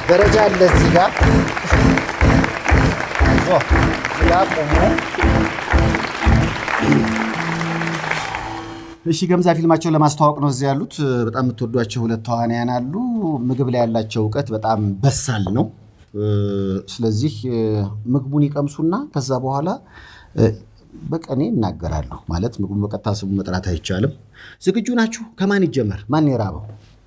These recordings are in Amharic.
ደረጃ አለ እዚህ ጋር ዞ እዚህ ጋር ቆሙ። እሺ ገምዛ ፊልማቸውን ለማስተዋወቅ ነው እዚህ ያሉት። በጣም የምትወዷቸው ሁለት ተዋንያን አሉ። ምግብ ላይ ያላቸው እውቀት በጣም በሳል ነው። ስለዚህ ምግቡን ይቀምሱና ከዛ በኋላ በቀኔ ይናገራሉ። ማለት ምግቡን በቀጥታ ስሙ መጥራት አይቻልም። ዝግጁ ናችሁ? ከማን ይጀመር? ማን የራበው?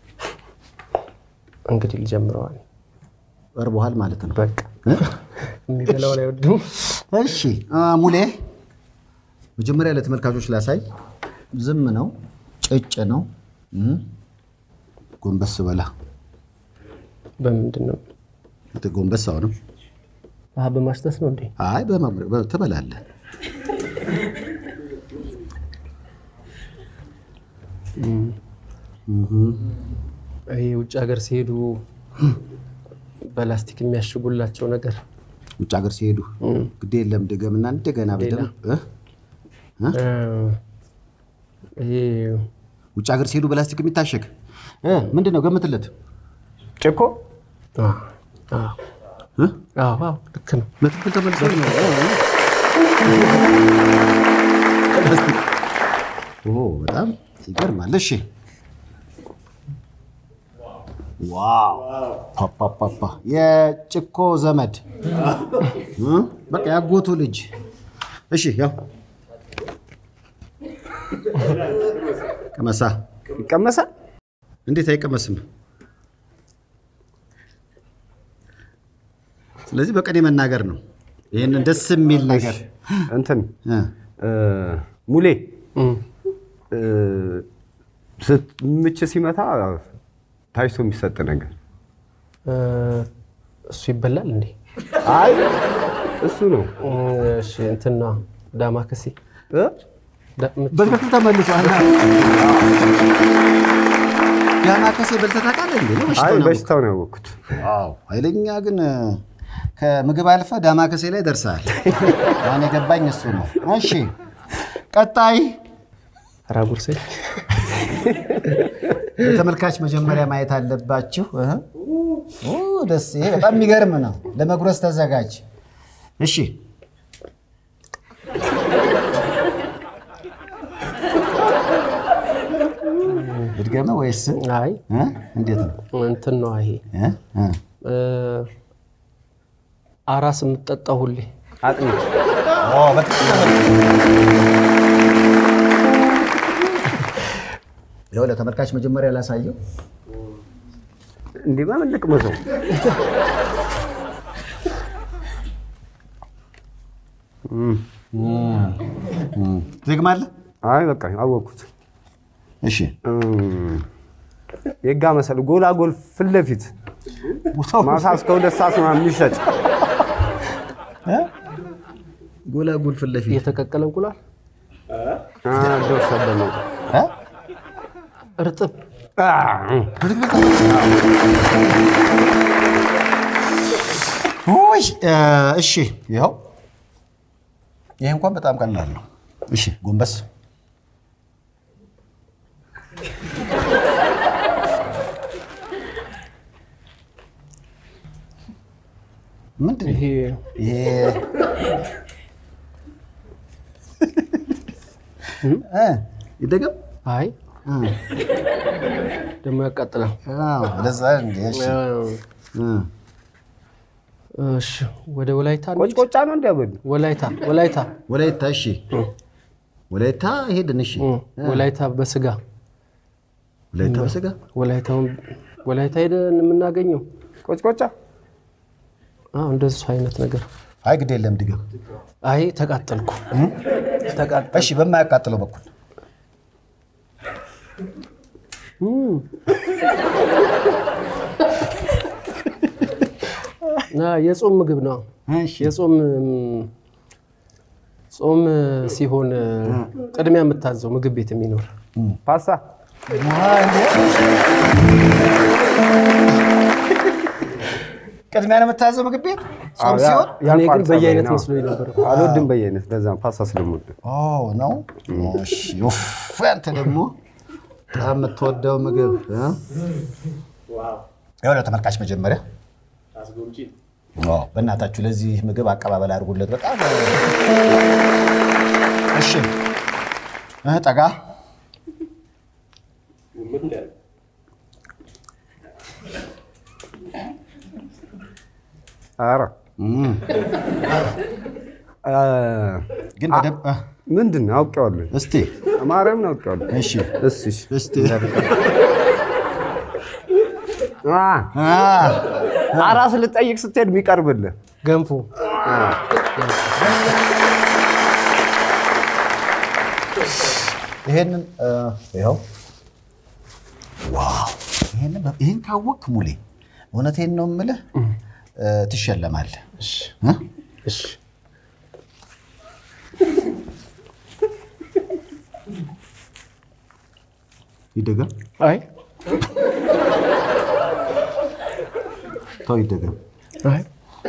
እንግዲህ ልጀምረዋል። ቀርቦሃል ማለት ነው። በቃ የሚበላውን አይወድም። እሺ ሙሌ፣ መጀመሪያ ለተመልካቾች ላሳይ። ዝም ነው፣ ጭጭ ነው። ጎንበስ በላ። በምንድን ነው? ጎንበስ አሁንም። ውሃ በማሽተት ነው እንዴ? አይ በመምረ- ትበላለህ። ይሄ ውጭ ሀገር ሲሄዱ በላስቲክ የሚያሽጉላቸው ነገር ውጭ ሀገር ሲሄዱ ግድ የለም ድገምና እንደገና በደምብ እ? እ፣ ይሄ ውጭ ሀገር ሲሄዱ በላስቲክ የሚታሸግ እ፣ ምንድን ነው? ገምትለት። ጭኮ አ፣ አ፣ እ? አዎ፣ አዎ፣ ልክ ነው። በትክክል ተመልሶ ነው። ኦ በጣም ይገርማል። እሺ ዋው ፓፓፓፓ የጭኮ ዘመድ እ? በቃ ያጎቱ ልጅ። እሺ ያው ቀመሳ ይቀመሳል። እንዴት አይቀመስም? ስለዚህ በቀኔ መናገር ነው። ይህንን ደስ የሚል ነገር እንትን እ፣ እ፣ ሙሌ እም፣ እ፣ ስት- ምች ሲመታ ታይቶ የሚሰጥ ነገር እ፣ እሱ ይበላል እንዴ? አይ እሱ ነው እ፣ እሺ፣ እንትን ነዋ፣ ዳማከሴ እ? ዳ- ምች- በትክክል ተመልሷል። ዳማከሴ በልተህ ታውቃለህ እንዴ? ነው አይ በሽታው ነው? በሽታው ነው ያወቅኩት። አዎ ኃይለኛ ግን ከምግብ አልፈ ዳማከሴ ላይ ደርሰሃል። አሁን የገባኝ እሱ ነው። እሺ ቀጣይ ኧረ ጉርሴ ለተመልካች መጀመሪያ ማየት አለባችሁ። እህ። ኦ፣ ደስ ይሄ በጣም የሚገርም ነው። ለመጉረስ ተዘጋጅ። እሺ እድገመ ወይስ አይ እ? እንዴት ነው? እንትን ነው ይሄ እ? እ? እ፣ አራስ የምትጠጣው ሁሌ አጥሚት ኦ፣ በትክክል ይኸው ለተመልካች መጀመሪያ ላሳየው። እንዲህ በምን ልቅመሰው? ትግማለህ? አይ በቃ አወቅኩት። እሺ እም፣ የጋ መሰል ጎላጎል ፊት ለፊት ማሳ እስከ ሁለት ሰዓት ምናምን የሚሸጥ ጎላጉል ፊት ለፊት የተቀቀለ እንቁላል አ፣ ደርሰበት ነው። እ? እርጥብ አ፣ ውይ እ፣ እሺ ይኸው ይሄ እንኳን በጣም ቀላል ነው። እሺ ጎንበስ ምንድን ነው ይሄ ይሄ? እ፣ ይደገም አይ እ፣ ደግሞ ያቃጥላል። አዎ፣ ወደዛ እንደ እሺ እ፣ እሺ ወደ ወላይታ እንሂድ። ቆጭቆጫ ነው እንዲያበሉ ወላይታ ወላይታ ወላይታ እሺ ወላይታ ሄድን እሺ እ፣ ወላይታ በስጋ ወላይታ በስጋ ወላይታውን ወላይታ ሄደን የምናገኘው ቆጭቆጫ አዎ እንደሱ አይነት ነገር። አይ ግድ የለም ድገም አይ ተቃጠልኩ ተቃጠልኩ። እሺ በማያቃጥለው በኩል ና የጾም ምግብ ነው። እሺ የጾም እም፣ ጾም ሲሆን ቅድሚያ የምታዘው ምግብ ቤት የሚኖር ፓስታ ቅድሚያ ነው የምታዘው ምግብ ቤት ጾም አዎ፣ ያ- ሲሆን እኔ ግን ያልቋል በየአይነት ጸባይ ነው። መስሎኝ ነበር። አልወድም በየአይነት ለዛ ፓስታ ስለምወድ ኦ ነው እሺ ኡፍ አንተ ደግሞ በጣም የምትወደው ምግብ እ? ይኸው ለተመልካች መጀመሪያ አዎ፣ በእናታችሁ ለዚህ ምግብ አቀባበል አድርጉለት። በጣም እሺ፣ እ ጠጋ ኧረ እ፣ ግን በደንብ እ፣ ምንድን ነው አውቄዋለሁ። እስቲ ማርያምን አውቄዋለሁ። እሺ፣ እሺ እሺ። እስቲ አ አ፣ አራስ ልጠይቅ ስትሄድ የሚቀርብልህ ገንፎ ይሄንን እ፣ ይኸው ዋው! ይሄንን በ- ይሄን ካወቅክ ሙሌ እውነቴን ነው የምልህ እ፣ ትሸለማለህ። እ? እሺ ይደገም አይ ተው ይደገም። አይ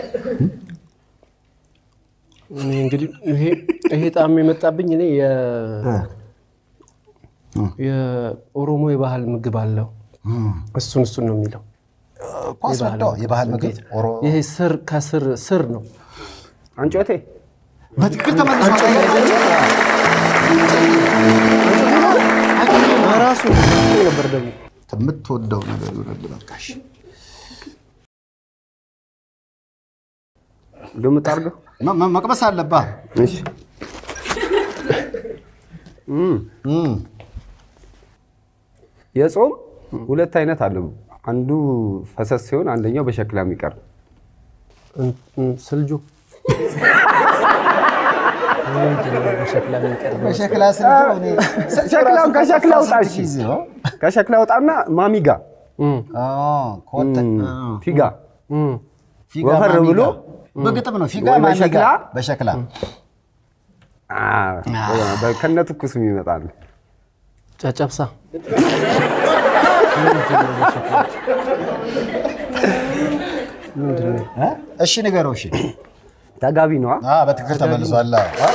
እኔ እንግዲህ ይሄ ይሄ ጣዕም የመጣብኝ እኔ የ- እ፣ የኦሮሞ የባህል ምግብ አለው እሱን እሱን ነው የሚለው እኮ አስረዳው። የባህል ምግብ ኦሮ ይሄ ስር ከስር ስር ነው አንጮቴ በትክክል ተመልሷል። ራሱ ነበር ደግሞ የምትወደው ነገር ይሆናል። በቃሽ ግምት አድርገው። መ- መ- መቅመስ አለብህ። እሺ እም፣ እም፣ የጾም ሁለት አይነት አለ። አንዱ ፈሰስ ሲሆን አንደኛው በሸክላ የሚቀርብ እን- እን- ስልጁ ምንድን ነው በሸክላ የሚቀርበው? በሸክላ ስልክ እኔ ሸክላውን ከሸክላ አውጣ። እሺ ጊዜ ነው። ከሸክላ አውጣና ማሚጋ እም፣ አዎ፣ ከወተ- አ፣ ፊጋ እም። ፊጋ ወፈር ማሚጋ። ብሎ በግጥም ነው ፊጋ ወይ ማሚጋ በሸክላ? በሸክላ ከነ ትኩስም ይመጣል። ጨጨብሳ ምንድን ነው? እ? እሺ ንገረው። እሺ ተጋቢ ነዋ። አ፣ በትክክል ተመልሷል። አ።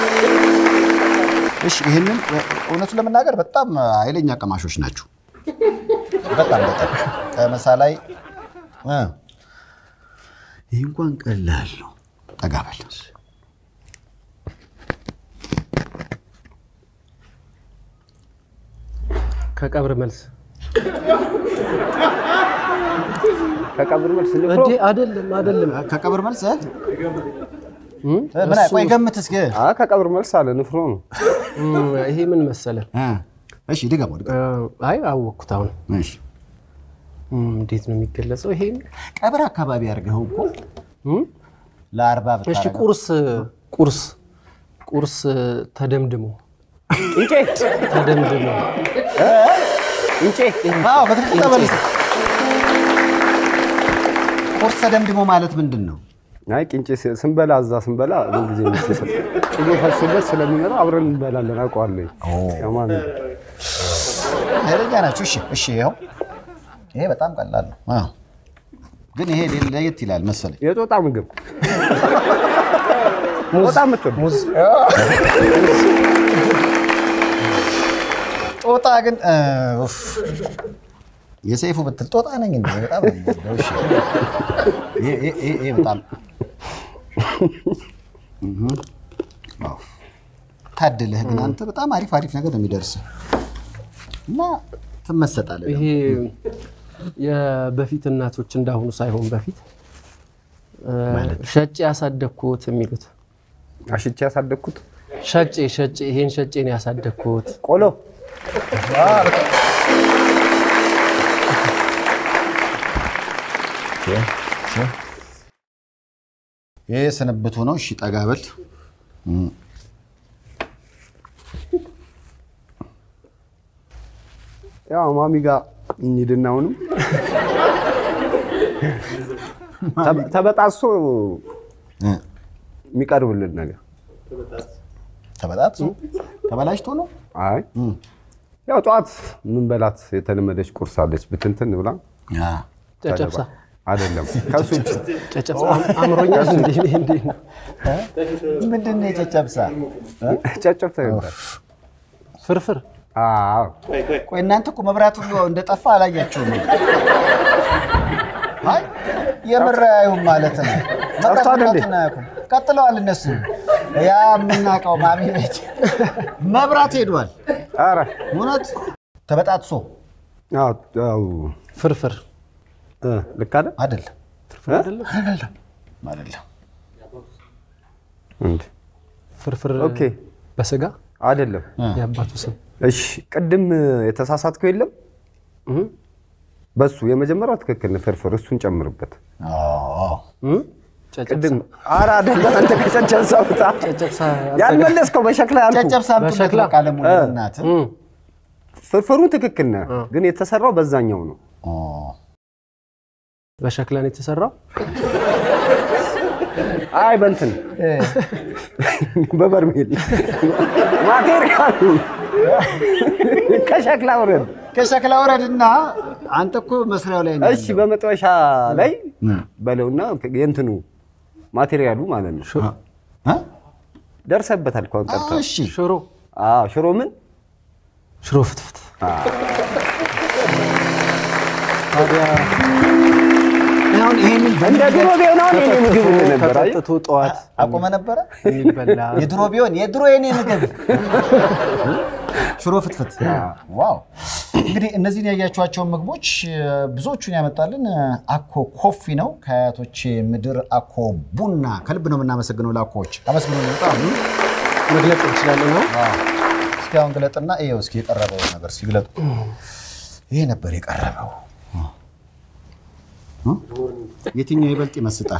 እሺ ይህንን እውነቱን ለመናገር በጣም ኃይለኛ ቀማሾች ናቸው። በጣም በጣም ከመሳ ላይ እ፣ ይህ እንኳን ቀላል ነው። ጠጋ በል ከቀብር መልስ ከቀብር መልስ ንፍሮ እንዴ? አይደለም አይደለም። ከቀብር መልስ እ? እም? ምን ቆይ ገምት እስኪ አ ከቀብር መልስ አለ ንፍሮ ነው። እም፣ ይሄ ምን መሰለ? እ፣ እሺ ድገመው ድገመው። አይ አወቅኩት አሁን። እሺ እም፣ እንዴት ነው የሚገለጸው? ይሄ ቀብር አካባቢ አድርገኸው እኮ እም? ለአርባ እሺ ብታረገው ቁርስ ቁርስ ቁርስ ተደምድሞ እንጬ ተደምድሞ እንጬ አዎ በትክክል ተመልሶ ቁርስ ተደምድሞ ማለት ምንድን ነው? አይ ቅንጬ ስ- ስንበላ እዛ ስንበላ ምን ጊዜ ምስል ቅቤ ፈሶበት ስለሚመጣ አብረን እንበላለን። አውቀዋለሁ። ያማን ኃይለኛ ናቸው። እሺ እሺ፣ ይኸው ይሄ በጣም ቀላል ነው። አዎ ግን ይሄ ሌ- ለየት ይላል መሰለኝ። የጦጣ ምግብ ጦጣ የምትወድ ሙዝ ጦጣ ግን እ፣ ኡፍ፣ የሰይፉ ብትል ጦጣ ነኝ እንደ በጣም ነው የምወደው። እሺ ይሄ ይሄ- ይሄ- ይሄ በጣም እህ፣ አዎ። ታድልህ ግን አንተ በጣም አሪፍ አሪፍ ነገር ነው የሚደርስህ እና ትመሰጣለህ። ይሄ የበፊት እናቶች እንዳሁኑ ሳይሆን በፊት እ፣ ሸጬ ያሳደግኩት የሚሉት አሽቼ ያሳደግኩት ሸጬ ሸጬ ይሄን ሸጬ ነው ያሳደግኩት። ቆሎ ይሄ ስንብቱ ነው። እሺ ጠጋ በል። ያው ማሚ ጋር እንሂድና አሁንም ተ- ተበጣሶ እ፣ የሚቀርብልን ነገር ተበጣጥሶ ተበላሽቶ ነው። አይ ያው ጠዋት ምንበላት የተለመደች ቁርስ አለች ብትንትን ብላ አ፣ ጨጨብሳ አይደለም ከሱ ውጭ ጨጨብሳ አምሮኛል። እንዴ እንዴ ነው ምንድን ነው የጨጨብሳ? እ? ጨጨብታ ይባላል። ፍርፍር አዎ ቆይ እናንተ እኮ መብራት ሁሉ እንደጠፋ አላያችሁም? አይ የምር አያዩም ማለት ነው። ጠፍቷል እንዴ? መጠበቃቱን አያውቁም። ቀጥለዋል እነሱ። ያ የምናውቀው ማሚ ቤት መብራት ሄዷል። ኧረ እውነት ተበጣጥሶ አዎ፣ አዎ። ፍርፍር እ፣ ልክ አይደል? አይደለም ፍርፍር አይደለም አይደለም አይደለም። እንዴ ፍርፍር ኦኬ፣ በስጋ አይደለም። የአባቱ ስም እሺ፣ ቅድም የተሳሳትከው የለም እህ? በሱ የመጀመሪያው ትክክል ነው። ፍርፍር እሱን ጨምርበት። አዎ እህ? ጨጨብሳ ቅድም ኧረ አይደለም። አንተ ከጨጨብሳ ውጣ። ጨጨብሳ ያልመለስከው በሸክላ ያልኩህ ጨጨብሳ በሸክላ? ቃለሙ እናት እህ? ፍርፍሩ ትክክል ነህ፣ ግን የተሰራው በዛኛው ነው። በሸክላ ነው የተሰራው። አይ በእንትን በበርሜል ማቴሪያሉ ከሸክላ ውረድ። ከሸክላ ወረድና አንተ እኮ መስሪያው ላይ ነው እሺ በመጥበሻ ላይ በለውና የእንትኑ ማቴሪያሉ ማለት ነው። ያለው። እ? ደርሰበታል እኮ አሁን ቀርተህ። እሺ ሽሮ አዎ ሽሮ ምን ሽሮ ፍትፍት። ታዲያ አሁን ይሄንን እንደ ድሮ ቢሆን አሁን የኔ ምግብ እል ነበር። አየህ? ከጠጥቶ ጠዋት አቆመ ነበረ። የሚበላ የድሮ ቢሆን የድሮ የኔ ምግብ ሽሮ ፍትፍት። ዋው! እንግዲህ እነዚህን ያያችኋቸውን ምግቦች እ፣ ብዙዎቹን ያመጣልን እ፣ አኮ ኮፊ ነው ከአያቶች ምድር አኮ ቡና። ከልብ ነው የምናመሰግነው ለአኮዎች አመስግኖ በጣም መግለጽ እንችላለን። አሁን እስኪ አሁን ግለጥና ይኸው እስኪ የቀረበው ነገር እስኪ ግለጡ። ይሄ ነበር የቀረበው። እ? የትኛው ይበልጥ ይመስጣል?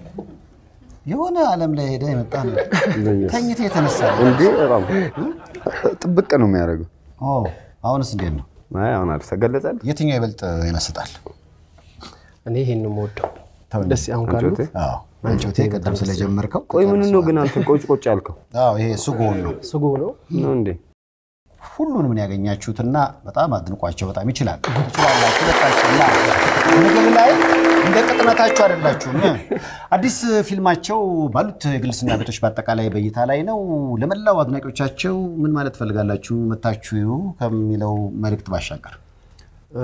የሆነ ዓለም ላይ ሄደ የመጣ ነው። ተኝተ የተነሳ ነው። እንዴ በጣም ጥብቅ ነው የሚያደርገው። ኦ፣ አሁንስ እንዴት ነው? አይ አሁን አሪፍ ተገለጸልህ። የትኛው ይበልጥ ይመስጣል? እኔ ይሄን ነው የምወደው። ተው እንጂ። ደስ አሁን ካሉት አንጮቴ? አዎ፣ አንጮቴ ቀደም ስለጀመርከው ቆይ ምን ነው ግን አንተ ቆጭ ቆጭ ያልከው አዎ፣ ይሄ ስጎውን ነው። ስጎ ነው። ነው እንዴ? ሁሉንም ነው ያገኛችሁትና በጣም አድንቋቸው። በጣም ይችላል ትችላላችሁ። በቃችሁና ምግብ ላይ እንደ ቅጥነታችሁ አይደላችሁም። አዲስ ፊልማቸው ባሉት የግልስና ቤቶች በአጠቃላይ በእይታ ላይ ነው። ለመላው አድናቂዎቻቸው ምን ማለት ትፈልጋላችሁ? መታችሁ ከሚለው መልእክት ባሻገር እ፣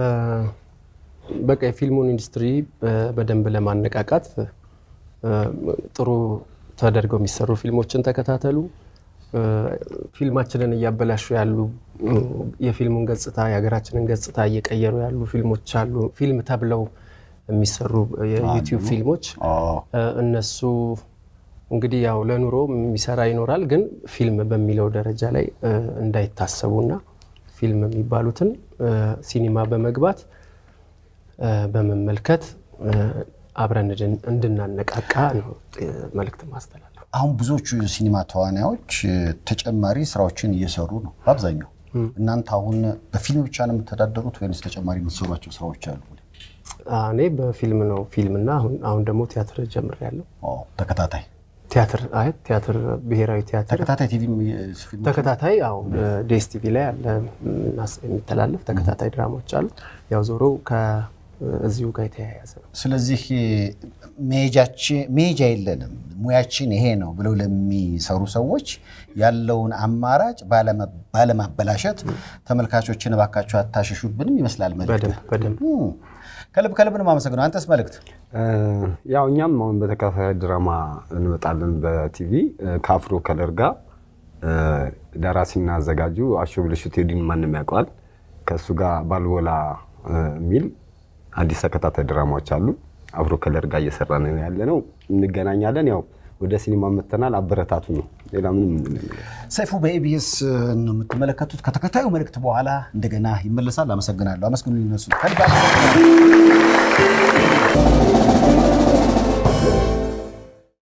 በቃ የፊልሙን ኢንዱስትሪ እ፣ በደንብ ለማነቃቃት እ፣ ጥሩ ተደርገው የሚሰሩ ፊልሞችን ተከታተሉ። እ፣ ፊልማችንን እያበላሹ ያሉ እ፣ የፊልሙን ገጽታ የሀገራችንን ገጽታ እየቀየሩ ያሉ ፊልሞች አሉ። ፊልም ተብለው የሚሰሩ የዩቲዩብ ፊልሞች እ፣ እነሱ እንግዲህ ያው ለኑሮ የሚሰራ ይኖራል፣ ግን ፊልም በሚለው ደረጃ ላይ እ፣ እንዳይታሰቡና ፊልም የሚባሉትን እ፣ ሲኒማ በመግባት እ፣ በመመልከት እ፣ አብረን እንድን- እንድናነቃቃ ነው እ፣ መልእክት ማስተላለፍ። አሁን ብዙዎቹ የሲኒማ ተዋናዮች እ፣ ተጨማሪ ስራዎችን እየሰሩ ነው በአብዛኛው። እናንተ አሁን በፊልም ብቻ ነው የምተዳደሩት ወይንስ ተጨማሪ የምትሰሯቸው ስራዎች አሉ? እኔ በፊልም ነው ፊልም እና አሁን አሁን ደግሞ ቲያትር ጀምሬያለሁ። ኦ፣ ተከታታይ ቲያትር አይ ቲያትር ብሔራዊ ቲያትር ተከታታይ ቲቪ ፊልም ተከታታይ ያው ዴስ ቲቪ ላይ ያለ እናስ- የሚተላለፍ ተከታታይ ድራማዎች አሉ። ያው ዞሮ ከእዚሁ ጋር የተያያዘ ነው። ስለዚህ መሄጃችን መሄጃ የለንም ሙያችን ይሄ ነው ብለው ለሚሰሩ ሰዎች ያለውን አማራጭ ባለመ- ባለማበላሸት ተመልካቾችን እባካቸው አታሸሹብንም ይመስላል መልዕክት። በደንብ በደንብ እም፣ ከልብ ከልብ ነው የማመሰግነው። አንተስ መልዕክት? ያው እኛም አሁን በተከታታይ ድራማ እንመጣለን በቲቪ ከአፍሮ ከለር ጋር ደራሲና አዘጋጁ አሾ ብልሹ ቴዲን ማንም ያውቀዋል። ከእሱ ጋር ባልቦላ የሚል አዲስ ተከታታይ ድራማዎች አሉ። አፍሮ ከለር ጋር እየሰራን ያለ ነው። እንገናኛለን። ያው ወደ ሲኒማ መተናል። አበረታቱ ነው። ሌላ ምንም የምንለው ነገር ሰይፉ በኤቢኤስ ነው የምትመለከቱት። ከተከታዩ መልእክት በኋላ እንደገና ይመለሳል። አመሰግናለሁ። አመስግኑ ይነሱ ከልብ አመሰግናለሁ።